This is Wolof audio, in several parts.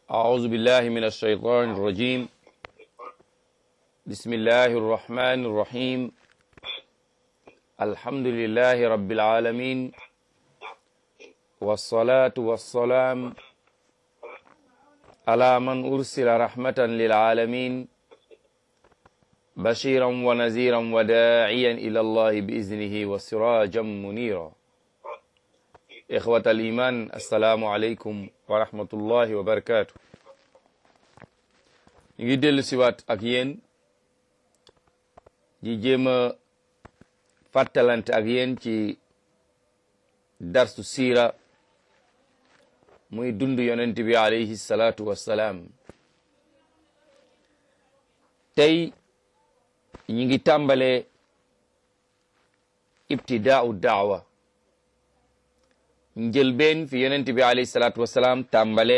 أعوذ بالله من الشيطان الرجيم بسم الله الرحمن الرحيم الحمد لله رب العالمين والصلاة والسلام على من أرسل رحمة للعالمين بشيرا ونذيرا وداعيا إلى الله بإذنه وسراجا منيرا إخوة الإيمان السلام عليكم ورحمة الله وبركاته ngi dellu siwaat ak yéen di jéem a fàttalante ak yéen ci darsu siira muy dund yonent bi alayhi salaatu wassalaam tey ñi ngi tàmbale ibtidaau daawa njëlbeen fi yonent bi alayhi salaatu wassalaam tàmbale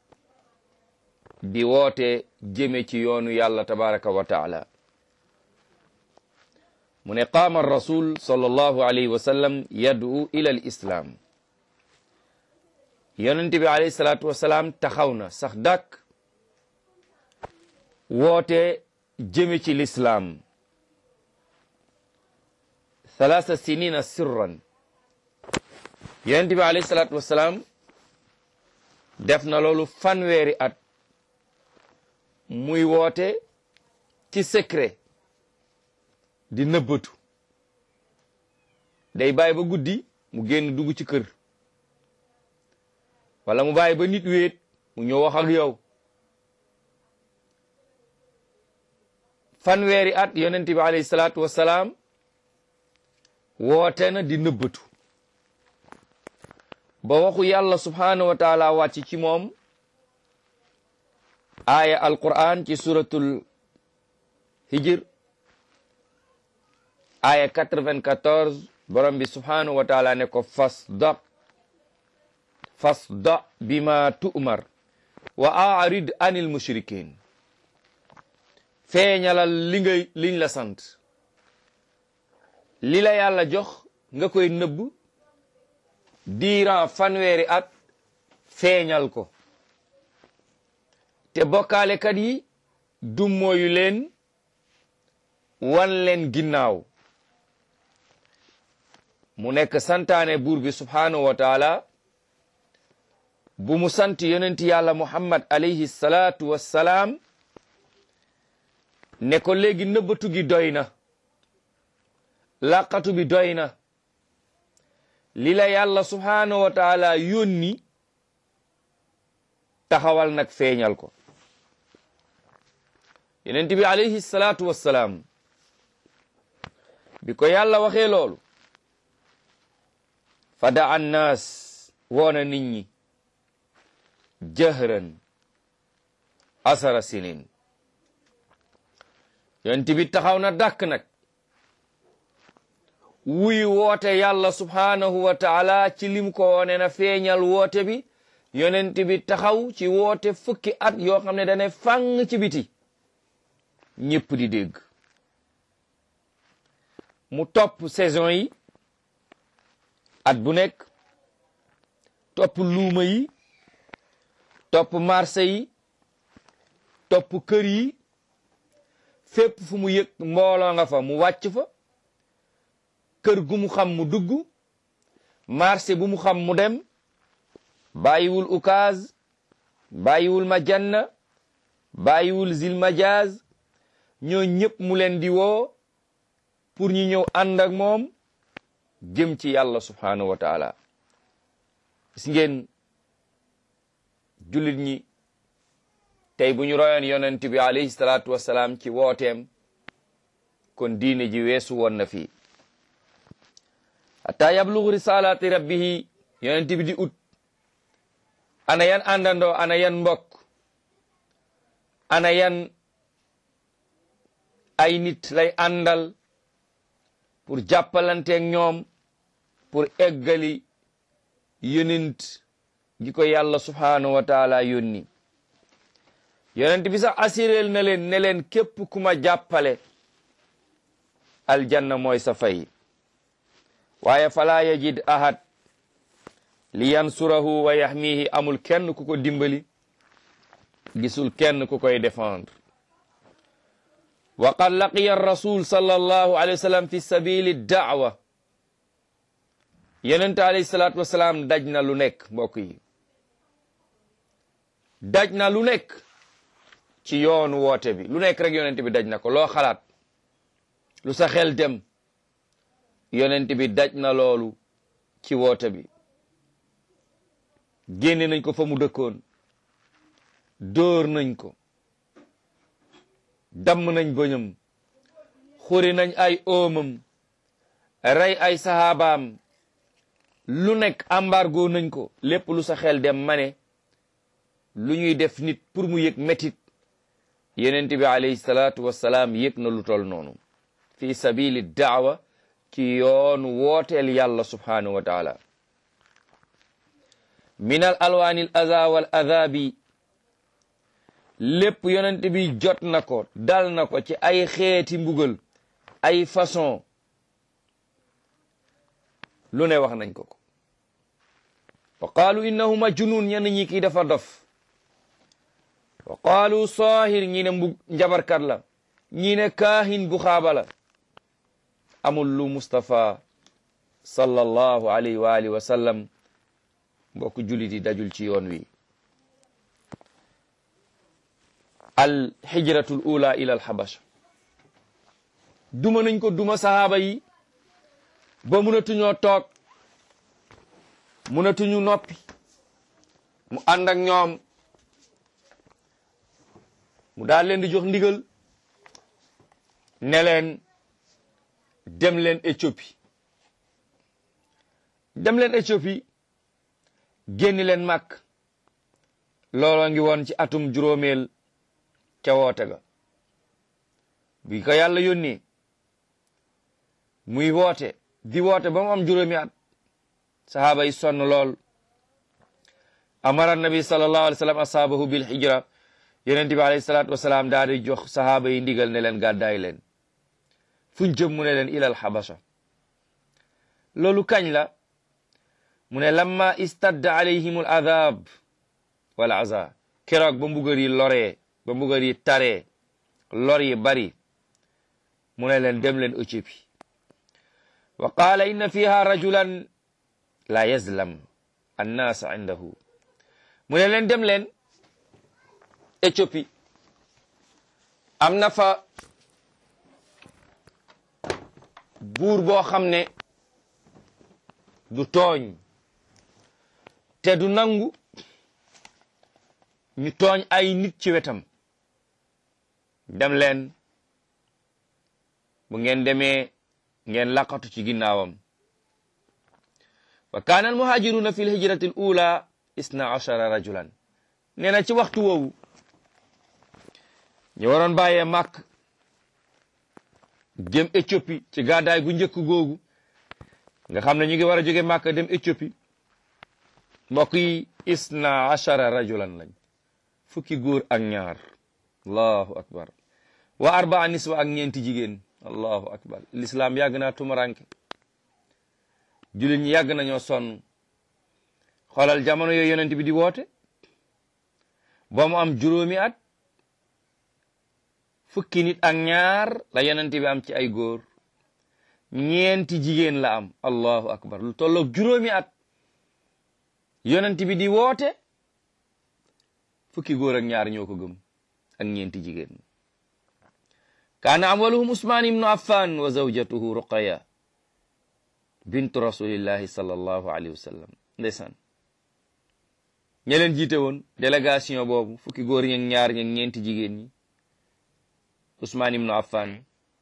di woote jëme ci yoonu yàlla tabaraka wa taala mu ne qaama rasul sallallahu alayhi wa sallam yad'u ila al islam yonent bi alayhi salaatu wasalaam taxaw na sax dàkk woote jëme ci lislaam thalaatha sinina sirran yonent bi alayhi salaatu wasalaam def na loolu fanweeri at muy woote ci secret di nëbbatu day bàyyi ba guddi mu génn dugg ci kër wala mu bàyyi ba nit wéet mu ñëw wax ak yow fanweeri at yonent bi alayhi salaatu wassalaam woote na di nëbbatu ba waxu yàlla subhaanahu wa taala wàcc ci moom aaya alquran ci suratul hijr aaya 94 borom bi subhanahu wa taala ne ko fasda fasda bima tu'mar wa a'rid anil mushrikin feeñalal li ngay liñ la sant li la yàlla jox nga koy nëbb diiran fanweeri at feeñal ko te bokkaalekat yi dummóoyu leen wan leen ginnaaw mu nekk santaane buur bi subhaanahu wa taala bu mu sant yonent yàlla muhammad alayhi salaatu wassalaam ne ko léegi nëbbatu gi doy na laqatu bi doy na li la yàlla subhaanahu wa taala yónni taxawal nag feeñal ko yonent bi alayhi salaatu wassalaam bi ko yàlla waxee loolu fada annaas woona nit ñi jahran asara sinin yonent bi taxaw na dàkk nag wuy woote yàlla subhaanahu wa taala ci lim ko wone na feeñal woote bi yonent bi taxaw ci woote fukki at yoo xam ne dane fang ci biti ñëpp di dégg mu topp saison yi at bu nekk topp luuma yi topp marché yi topp kër yi fépp fu mu yëg mbooloo nga fa mu wàcc fa kër gu mu xam mu dugg marché bu mu xam mu dem bàyyiwul ukaaz bàyyiwul majanna bàyyiwul zil majaz ñoo ñëpp mu leen di woo pour ñu ñëw ànd ak moom jëm ci yàlla subhaanahu wa taala gis ngeen jullit ñi tey bu ñu royoon yonent bi alayhi salaatu wassalaam ci wooteem kon diine ji weesu woon na fii hatta yablugu risalati rabbihi yonent bi di ut ana yan àndandoo ana yan mbokk ana yan ay nit lay àndal pour jàppalanteeg ñoom pour eggali yonent gi ko yàlla subhaanahu wa taala yónni yonent bi sax assuréel na leen ne leen képp ku ma jàppale aljanna mooy sa fay waaye falaa yajid ahad li yansurahu wa yaxmihi amul kenn ku ko dimbali gisul kenn ku koy défendre wa qad laqiya rasul sallallahu alayhi wa sallam fi sabili daawa yonente alayhi salaatu wasalaam daj na lu nekk mbokk yi daj na lu nekk ci yoonu woote bi lu nekk rek yonent bi daj na ko loo xalaat lu sa xel dem yonent bi daj na loolu ci woote bi génne nañ ko fa mu dëkkoon dóor nañ ko damm nañ bëñam xuri nañ ay oomam rey ay sahabaam lu nekk embargo nañ ko lépp lu sa xel dem ma ne lu ñuy def nit pour mu yëg métit yenent bi alayhi salaatu wassalaam yëg na lu tol noonu fi sabili daawa ci yoon wooteel yàlla subhanahu wa taala min al alwaani al aza wal azabi lépp yonent bi jot na ko dal na ko ci ay xeeti mbugal ay façon lu ne wax nañ ko ko wa qaalu innahu majnun ñenn ñi kii dafa dof wa qaalu saahir ñi ne mbug njabarkat la ñi ne kaahin bu xaaba la amul lu Mustafa sallallahu alayhi wa alihi wa sallam mbokk jullit yi dajul ci yoon wi al hijratul ula ila al habasha duma nañ ko duma sahaaba yi ba munatuñoo toog munatuñu noppi mu ànd ak ñoom mu daal leen di jox ndigal ne leen dem leen Éthiopie dem leen Éthiopie génni leen màkk looloo ngi woon ci atum juróomeel ca woote ga bi ko yàlla yónnee muy woote di woote ba mu am juróomi at sahaaba yi sonn lool amara nabi sallallahu alayhi wa sallam asaabahu bil hijra yonent bi alayhi salaatu wasalaam daal di jox sahaaba yi ndigal ne leen gàddaay leen fuñ jëm mu ne leen ilal habasha loolu kañ la mu ne lamma istadda alayhim al adab wal aza keroog ba mbugar yi loree ba mbugar yi taree lor yi bari mu ne leen dem leen Éthiopie wa qaala inna fiha rajulan la yazlam annaas indahu mu ne leen dem leen Éthiopie am na fa buur boo xam ne du tooñ te du nangu ñu tooñ ay nit ci wetam dem leen bu ngeen demee ngeen laqatu ci ginnaawam wa kaana al muhajiruna fi lhijrati l ula isna achara rajulan nee na ci waxtu woowu ñu waroon bàyyee màkk jëm Éthiopie ci gàddaay gu njëkk googu nga xam ne ñu ngi war a jóge màkk dem Éthiopie mbokk yi isna achara rajulan lañ fukki góor ak ñaar allahu akbar wa arbaa niswa ak ñeenti jigéen allahu akbar l'islam yàgg naa tumaranke jullit ñi yàgg nañoo sonn xoolal jamono yooyu yonent bi di woote ba mu am juróomi at fukki nit ak ñaar la yonent bi am ci ay góor ñeenti jigéen la am allahu akbar lu tolloog juróomi at yonent bi di woote fukki góor ak ñaar ñoo ko gëm ak ñeenti jigéen kaana awaluhum usmaan ibnu affan wa zawjatuhu ruqaya bintu rasulillahi sallallahu alayhi wa sallam ndeysaan ña leen jiite woon délégation boobu fukki góor ñi ak ñaar ñi ak ñeenti jigéen ñi usmaan ibnu affan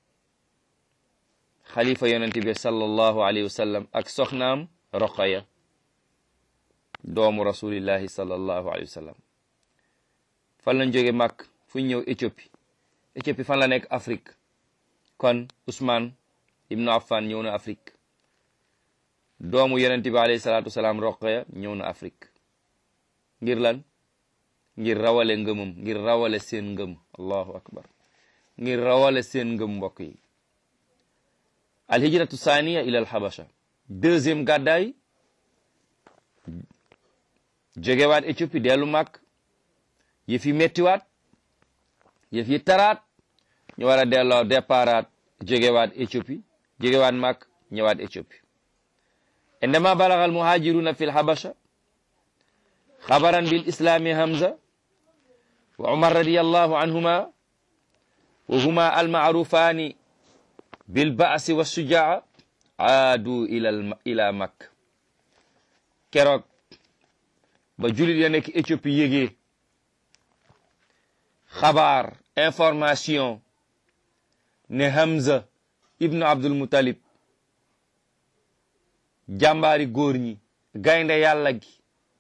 xalifa yonente bi sallallahu alayhi wa sallam ak soxnaam ruqaya doomu rasulillahi sallallahu alayhi wa sallam fan lañ jóge màkk fu ñu ñëw Éthiopie Éthiopie fan la nekk Afrique kon Ousmane ibnu Affan ñëw na Afrique doomu yonent bi alayhi salaatu wasalaam Roqaya ñëw na Afrique ngir lan ngir rawale ngëmam ngir rawale seen ngëm allahu akbar ngir rawale seen ngëm mbokk yi alhijratu saaniya ila al habasha deuxième gàddaay jógewaat Éthiopie dellu màkk yëf yi mettiwaat yëf yi taraat ñu war a delloo déparaat jógewaat Éthiopie jógewaat Makk ñëwaat Éthiopie indama balaga almuhajiruna fi lhabasha xabaran bil islami hamza wa umar radiyallahu anhuma wa huma almaarufani bil baasi wa sujaa aadu ila ila Makk keroog ba julit ya nekk Éthiopie yégee xabaar information ne Hamza ibnu Abdul Muttalib jàmbaari góor ñi gaynde yàlla gi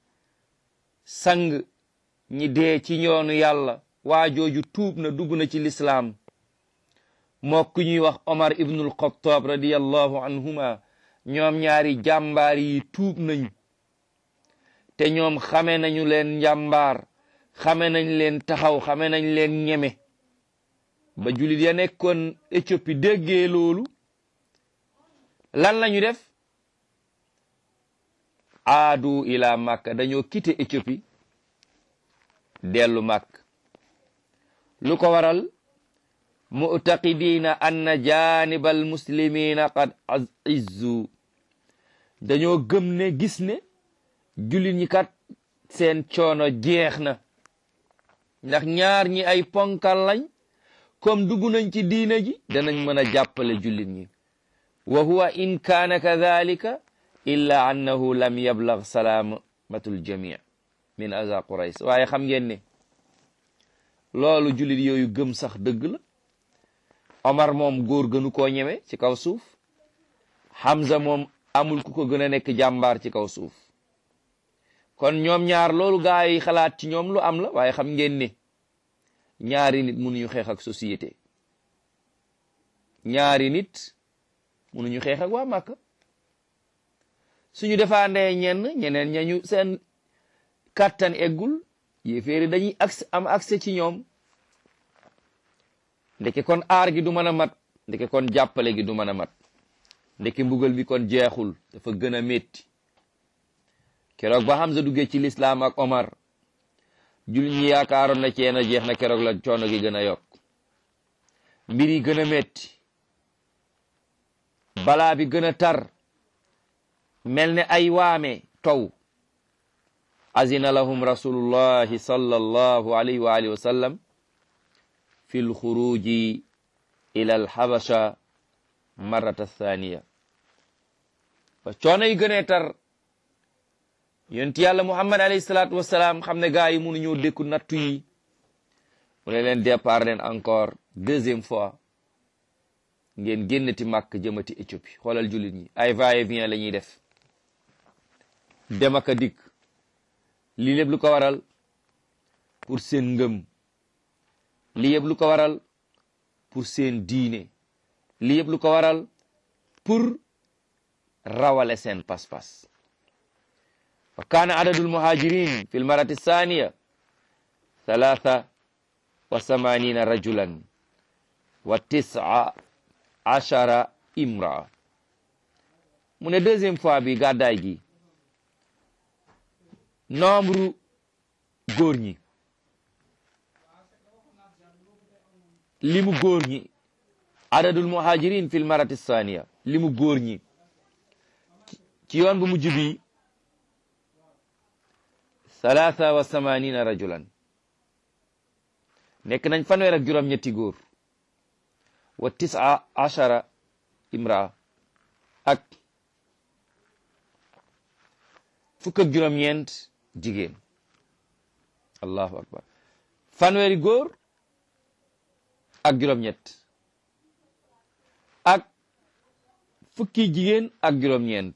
sang ñi dee ci yoonu yàlla waa jooju tuub na dugg na ci lislaam moo ku ñuy wax Omar ibnul Xattaab radiyallahu anhuma ñoom ñaari jàmbaar yi tuub nañ te ñoom xame nañu leen njàmbaar xame nañ leen taxaw xame nañ leen ñeme ba julit ya nekkoon Éthiopie déggee loolu lan lañu def aadu ila Makka dañoo quitté Éthiopie dellu Makka lu ko waral mu'taqidina anna janibal muslimina qad izzu dañoo gëm ne gis ne jullit ñi kat seen coono jeex na ndax ñaar ñi ay ponkal lañ comme dugg nañ ci diina ji danañ mën a jàppale jullit ñi wa huwa in kaana kadhalika illa annahu lam yablag salaamatul jamii min aza qurays waaye xam ngeen ne loolu jullit yooyu gëm sax dëgg la Omar moom góor gënu koo ñeme ci kaw suuf Hamza moom amul ku ko gën a nekk jàmbaar ci kaw suuf kon ñoom ñaar loolu gaa yi xalaat ci ñoom lu am la waaye xam ngeen ne ñaari nit mënuñu xeex ak société ñaari nit mënuñu xeex ak waa Màkka suñu defaandee ñenn ñeneen ñañu seen kàttan eggul yéeféeri dañuy accès am accès ci ñoom ndeke kon aar gi du mën a mat ndeke kon jàppale gi du mën a mat ndeke mbugal bi kon jeexul dafa gën a métti keroog ba Hamza duggee ci lislaam ak Omar jul ñi yaakaaroon na cee na jeex na keroog la coono gi gën a yokk mbir yi gën a métti balaa bi gën a tar mel ne ay waame taw azina lahum rasulullahi sallallahu alayhi wa alihi wa sallam fi lxuruji ila alxabasha marrata thaniya ba coono yi gënee tar yonent yàlla muhammad alayhi salaatu wasalaam xam ne gaa yi mënu ñëw dékku nattu yi mu ne leen départ leen encore deuxième fois ngeen génnati màkk jëmati Éthiopie xoolal jullit ñi ay va et vient la ñuy def dem ak a dikk lii lépp lu ko waral pour seen ngëm lii yëpp lu ko waral pour seen diine lii yëpp lu ko waral pour rawale seen pas-pas wa kaana adadul muhajirin fi lmarati thaniya thalatha wa samanina rajulan wa tisa achara imraa mu ne deuxième fois bi gàddaay gi nombre góor ñi limu góor ñi adadul muhajirin fil marati thaniya limu góor ñi ci yoon bu mujj bi thalatha wa samanina rajulan nekk nañ fanweer ak juróom ñetti góor wa tisa achara imraa ak fukk ak juróom-ñeent jigéen allahu akbar fanweeri góor ak juróom-ñett ak fukki jigéen ak juróom-ñeent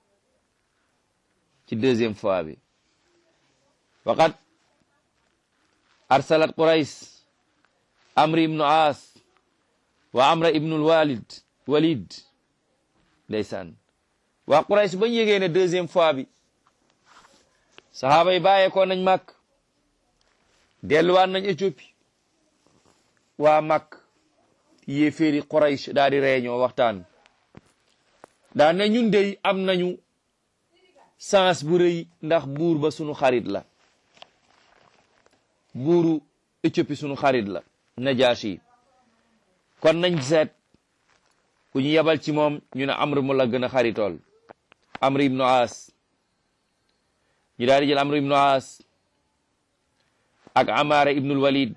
ci deuxième fois bi waqat arsalat qurays amri ibnu aas wa amra ibnul walid walid ndeysaan waa qurays bañ yégee ne deuxième fois bi sahaaba yi bàyyeekoo nañ màkk delluwaat nañ Éthiopie waa màkk yéeféeri quraysh daal di réunion waxtaan daa ne ñun dey am nañu sens bu rëy ndax buur ba sunu xarit la buuru Éthiopie sunu xarit la Najaasi kon nañ seet ku ñu yebal ci moom ñu ne amr mu la gën a xaritool amr ibnu aas ñu daal di jël amr ibnu aas ak amaara ibnul walid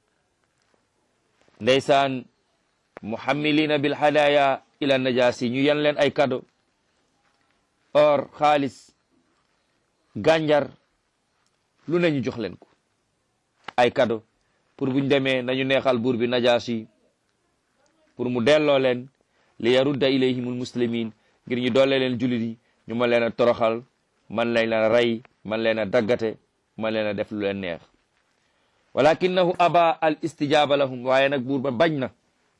ndeysaan muhammilina bil hadaya ila najaasi ñu yan leen ay cadeau or xaalis gànjar lu ne ñu jox leen ko ay cadeau pour buñ demee nañu neexal buur bi najaasi pour mu delloo leen li yarudda ilayhimul muslimin ngir ñu doole leen jullit yi ñu mën leen a toroxal man leen a rey man leen a daggate man leen a def lu leen neex walakinahu aba al istijaba lahum waaye nag buur ba bañ na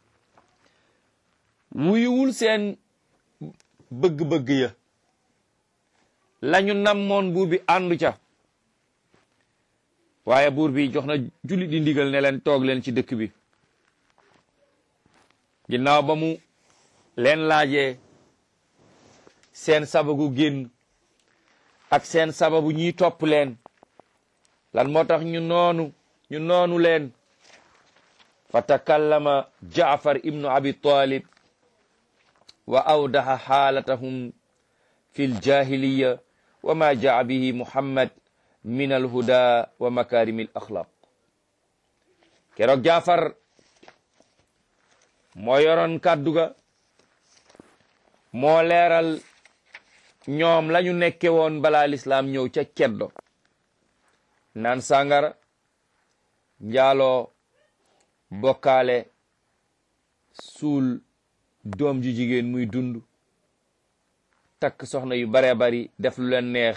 wuyuwul seen bëgg-bëgg ya lañu namoon buur bi àndu ca waaye buur bi jox na jullit di ndigal ne leen toog leen ci dëkk bi ginnaaw ba mu leen laajee seen sababu génn ak seen sababu ñiy topp leen lan moo tax ñu noonu ñu noonu leen fa takallama jaafar ibnu abi talib wa awdaha xaalatahum fi ljahiliya wa ma jaa bihi muhammad min alhuda wa makarimi al axlaq keroog jaafar moo yoroon kàddu ga moo leeral ñoom lañu nekke woon balaa lislaam ñëw ca ceddo naan sàngara njaaloo bokkaale suul doom ju jigéen muy dund takk soxna yu baree bari def lu leen neex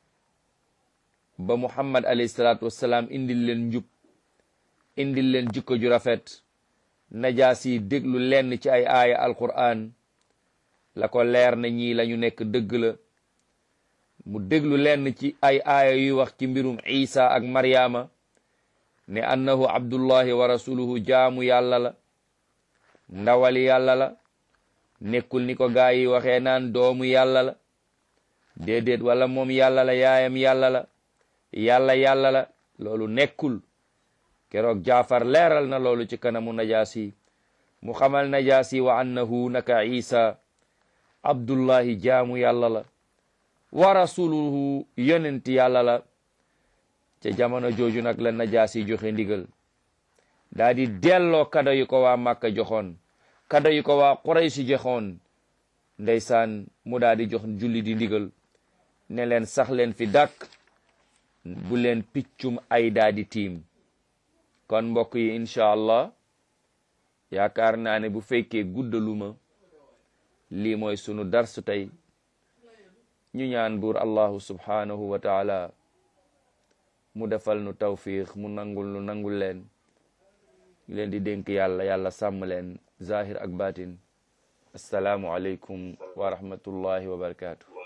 ba muhammad alayhi salaatu wassalaam indil leen njub indil leen jikko ju rafet najaasi déglu lenn ci ay aaya alquran la ko leer na ñii la ñu nekk dëgg la mu déglu lenn ci ay aaya yuy wax ci mbirum isa ak maryama ne annahu abdullahi wa rasuluhu jaamu yàlla la ndawali yàlla la nekkul ni ko gaa yi waxee naan doomu yàlla la déedéet wala moom yàlla la yaayam yàlla la yàlla yàlla la loolu nekkul keroog jaafar leeral na loolu ci kanamu najaasi mu xamal najaasi wa annahu naka isa abdullahi jaamu yàlla la wa rasuluhu yonent yàlla la ca jamono jooju nag la najaasi joxe ndigal daa di delloo kado yu ko waa màkka joxoon kado yu ko waa quraysi joxoon ndeysaan mu daa di jox julli di ndigal ne leen sax leen fi dàkk bu leen piccum ay daa di tiim kon mbokk yi incha allah yaakaar naa ne bu fekkee guddaluma lii mooy sunu darsu tey ñu ñaan buur allahu subhanahu wa taala mu defal nu tawfiq mu nangul nu nangul leen ñu leen di dénk yàlla yàlla sàmm leen zahir ak batin assalaamu aleykum wa rahmatullahi wa barakatuh